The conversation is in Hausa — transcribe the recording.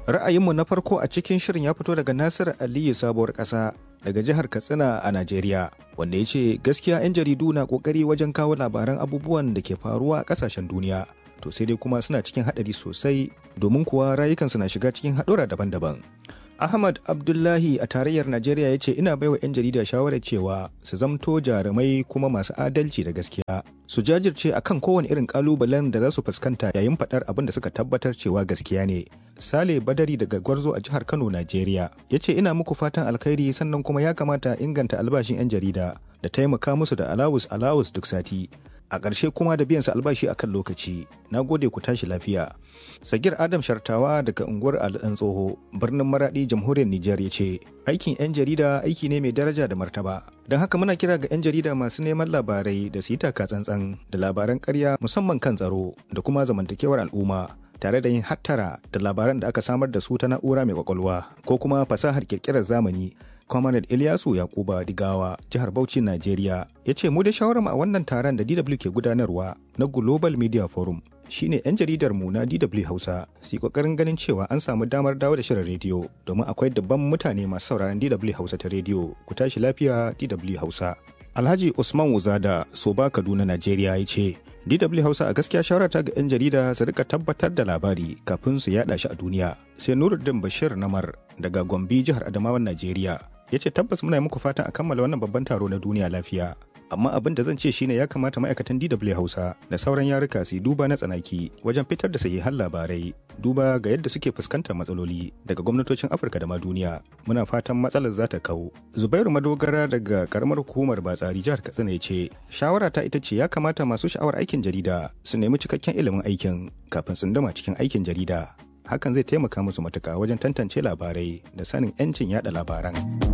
Ra'ayinmu na farko a cikin shirin ya fito daga Nasir Aliyu sabuwar ƙasa daga jihar Katsina a Najeriya, wanda ya ce gaskiya 'yan jaridu na ƙoƙari wajen kawo labaran abubuwan da ke faruwa a ƙasashen duniya. To sai dai kuma suna cikin haɗari sosai domin kuwa rayukansu na shiga cikin haɗura daban-daban. Ahmad Abdullahi a tarayyar Najeriya ya ce ina baiwa 'yan jarida shawarar cewa su zamto jarumai kuma masu adalci da gaskiya. Su jajirce akan kowane irin kalubalen da za su fuskanta yayin faɗar abin da suka tabbatar cewa gaskiya ne. Sale Badari daga Gwarzo a jihar Kano, Najeriya ya ce ina muku fatan alkhairi sannan kuma ya kamata inganta albashin 'yan jarida da taimaka musu da alawus alawus duk sati. a ƙarshe kuma da biyan su albashi a kan lokaci na gode ku tashi lafiya sagir adam shartawa daga unguwar al'an tsoho birnin maradi jamhuriyar nijar ya ce aikin 'yan jarida aiki ne mai daraja da martaba don haka muna kira ga 'yan jarida masu neman labarai da su yi taka tsantsan da labaran karya musamman kan tsaro da kuma zamantakewar al'umma tare da yin hattara da labaran da aka samar da su ta na'ura mai kwakwalwa ko kuma fasahar kirkirar zamani Comrade Ilyasu Yakuba Digawa, jihar Bauchi, Najeriya, ya ce mu da shawarar a wannan taron da DW ke gudanarwa na Global Media Forum shine 'yan jaridar mu na DW Hausa su yi kokarin ganin cewa an samu damar dawo da shirin rediyo domin akwai dabban mutane masu sauraron DW Hausa ta rediyo. Ku tashi lafiya DW Hausa. Alhaji Usman Wuzada, Soba Kaduna, Najeriya ya ce, DW Hausa a gaskiya shawarata ga 'yan jarida su rika tabbatar da labari kafin su yada shi a duniya. Sai Nuruddin Bashir Namar daga Gombe jihar Adamawan Najeriya ya ce tabbas muna muku fatan a kammala wannan babban taro na duniya lafiya amma abin da zan ce shine ya kamata ma'aikatan DW Hausa da sauran yaruka su duba na tsanaki wajen fitar da sahihan labarai duba ga yadda suke fuskantar matsaloli daga gwamnatocin Afirka da ma duniya muna fatan matsalar za ta kawo Zubairu Madogara daga karamar hukumar Batsari jihar Katsina ya ce shawara ta ita ce ya kamata masu sha'awar aikin jarida su nemi cikakken ilimin aikin kafin tsunduma cikin aikin jarida hakan zai taimaka musu matuka wajen tantance labarai da sanin 'yancin yada labaran.